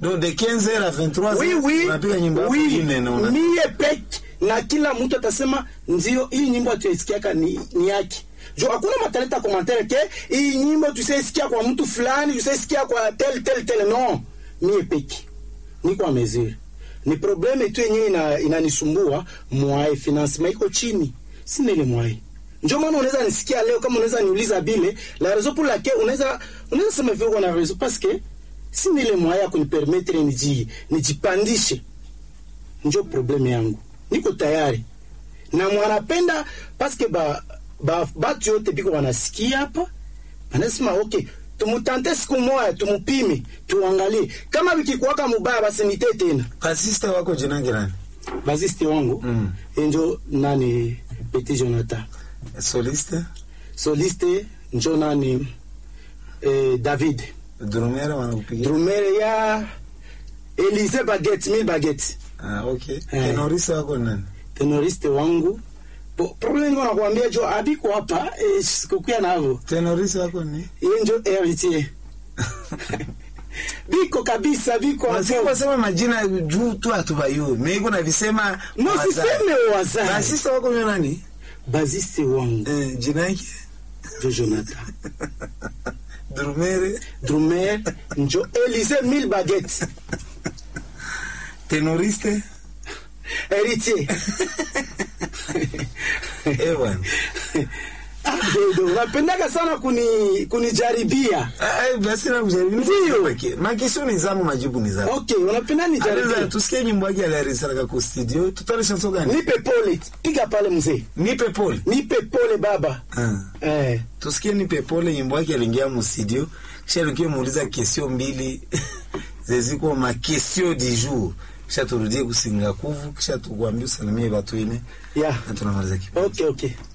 donc de 15h à 23h oui, oui, unapiga nyimbo yako oui, ine na una mie peke na kila mtu atasema ndio hii nyimbo atuisikiaka ni, ni yake jo hakuna mataleta komantere ke hii nyimbo tusaisikia kwa mtu fulani tusaisikia kwa tel tel tel no mie peke niko a mesure ni probleme tu yenyewe ina, inanisumbua mwae financement iko chini sina ile mwae njo maana unaweza nisikia leo kama unaweza niuliza bile la raison pour laquelle unaweza unaweza sema vile na raison parce que sina ile mwae ya kunipermettre niji nijipandishe njo probleme yangu niko tayari na mwanapenda paske ba, ba, batu yote biko wanasikia hapa anasema okay tumutante siku moya tumupime tuangalie kama vikikuwaka mubaya basinite tena basiste wako jinange nani baziste wangu Mm. enjo nani petit jonathan soliste soliste njo nani eh, david drumera wanakupigia drumere ya elise baget mil baget ah, okay Eh. tenoriste wako nani tenoriste wangu Bo, problem niko nakwambia jo abiko hapa eh, sikukuya navo tenoriste wako ni iye njo heritier biko kabisa biko hapo. Wasema majina juu tu hatubayui. Mimi kuna visema no wazazi. siseme wazazi Basista wako ni nani? baziste wangu Eh, jina yake jo jonathan Drumere drumer njo elise mil baget tenoriste heritier eh bwana. Ah, dodo unapendaka sana kuni kunijaribia Ah, eh, basi na kujaribu. Ndio. Makisho ni zangu majibu ni zangu. okay unapenda Aliza nijaribia tusikie nyimbo yake aliarisaka kwa studio. Tutale chanson gani? nipe pole piga pale mzee Nipe pole. nipe pole baba Ah. eh. Tusikie nipe pole nyimbo yake aliingia mu studio. Kisha alikia muuliza question mbili zeziko ma question du jour. Kisha turudie kusinga kuvu kisha tukwambie usalimie watu ine yeah. na tunamaliza kipindi. okay okay